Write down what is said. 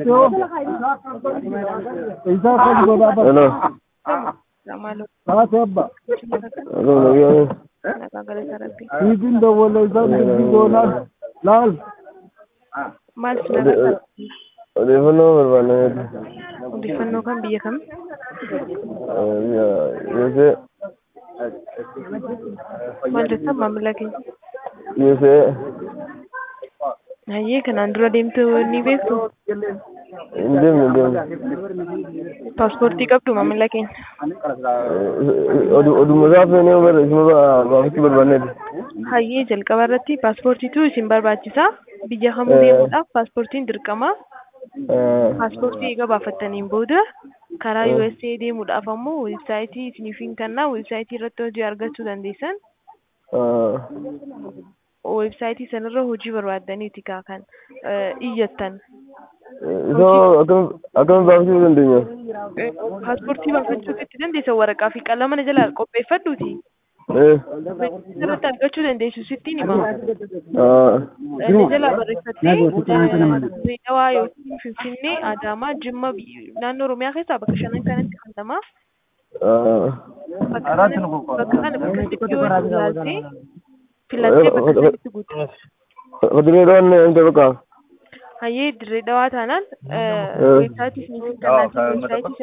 Hello. Taate abba. Hello, nagayaan. Siitiin dawwala isaan dubbii goonaan laal. Maal si laata? Odeeffannoo barbaanneeti. Odeeffannoo kan biyya kam? Yosee. Maal jettan maamila keenya? Yosee. Hayyee kanaan dura deemtu ni beektu? Hin deemne hin deemne. Paaspoortii qabdu maamila keenya? Oduma isaa feenee bara isuma baafachuu barbaanneeti. Hayyee jalqaba irratti paaspoortiitu isin barbaachisa. Biyya kamuu deemuudhaaf paaspoortiin dirqama. Paaspoortii eega baafattaniin booda karaa USA deemuudhaaf ammoo weebsaayitii isiniif hin kennaa weebsaayitii irratti hojii argachuu dandeessan. Weebsaayitii sanarra hojii barbaaddaniiti kaa kan iyyattan. Isa akkamiin baafachuu dandeenya? Paaspoortii baafachuutu itti dandeessa waraqaa fi qalama na jalaa qopheeffadhuuti. Irratti argachuu dandeessu sittiin hima. Inni jalaa barreeffattee Dirreedawaa yookiin Finfinnee, Adaamaa, Jimma naannoo Oromiyaa keessaa bakka shanan kanatti argama. Bakka kana bakka sitti yoo ilaaltee filattee bakka sanatti guutte. Dirreedawaan inni bakka. Hayyee dirree dhawaa taanaan weebsaayitii isiniif kennaa weebsaayitii